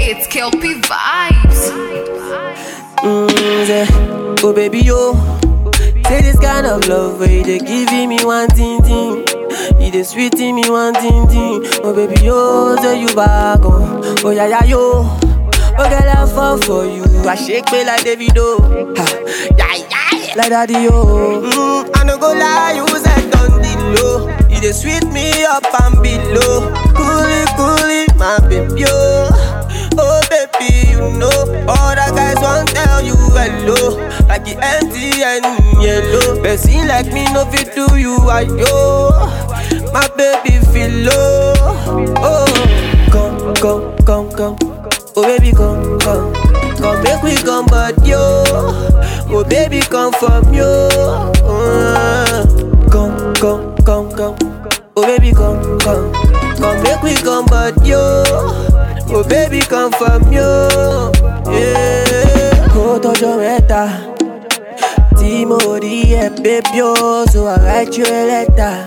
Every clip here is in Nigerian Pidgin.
It's Kelpie Vibes. Mm, say, oh baby yo, say this kind of love where you dey giving me one thing thing, you dey sweeting me one thing thing. Oh baby yo, say you back oh, oh yeah yeah yo, oh girl I fall for you, I shake me like Davido, ha, yeah yeah, like daddy yo. Mm, I no go lie, you said on the low, you dey sweet me up and below, coolie coolie my baby yo. Oh baby, you know all the guys want tell you hello, like the MTN yellow. Person like me no fit do you ayo. My baby feel low. Oh, come come come come. Oh baby come come, come make we come but yo. Oh baby come from yo. Uh, come come come come. Oh baby come come, come make we come but yo. Oh baby come from you yeah. Kó tọjọ́ mẹ́ta tí mo rí ẹ baby o so I write you a letter.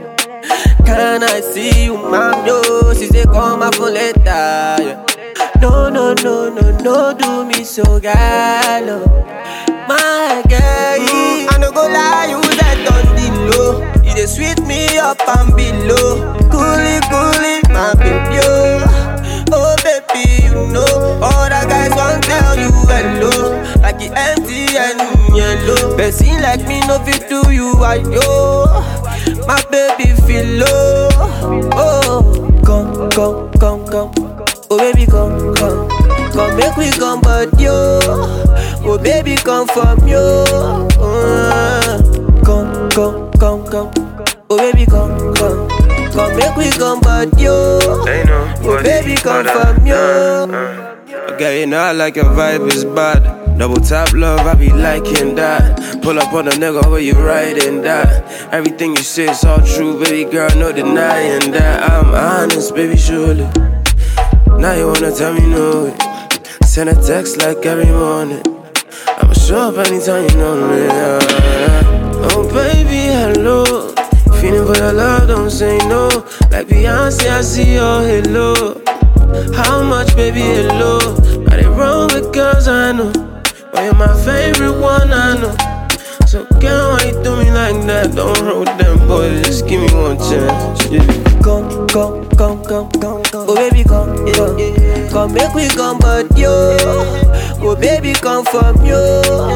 Can I see you ma'am yo? She say call my phone later. Yeah. No no no no no do me so gallo. My girl, mm, I no go lie, you that on the low. You dey sweet me up and below. Coolie coolie, my baby yo. Oh baby, you know all the guys want tell you hello, like the MTN yellow. Person like me no fit do you ayo. My baby feel low. Oh, come come come come. Oh baby come come, come make we come but yo. Oh baby come from yo. Uh, come come come come. Oh baby come come, come make we come but yo. Ain't no Oh baby come from you. Okay, you know I like your vibe is bad. Double tap love, I be liking that. Pull up on a nigga where you riding that. Everything you say is all true, baby girl, no denying that. I'm honest, baby, surely. Now you wanna tell me no. Send a text like every morning. I'ma show up anytime you know me. yeah, yeah. Oh baby, hello. Feeling for your love, don't say no. Like Beyonce, I see your halo. How much, baby, hello? Got it wrong with girls I know. But you're my favorite one, I know. So, girl, why you do me like that? Don't roll with them boys, just give me one chance. Yeah. Come, come, come, come, come, come. Oh baby come, come, come make we come but yo. Oh baby come from you.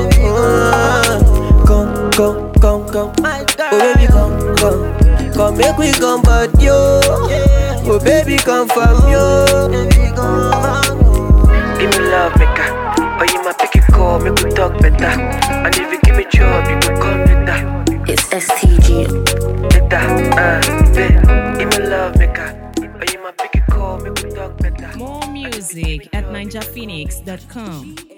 Uh, come, come, come, come. Oh baby come, come, come make we come but yo. Oh baby come from you. Give me love, maker. Oh, you my picky call, make we talk better. And if you give me job, you can come later. It's STG. Later, uh, babe. Give me love, maker. Oh, you my picky call, make we talk better. More music at ninjaphoenix.com.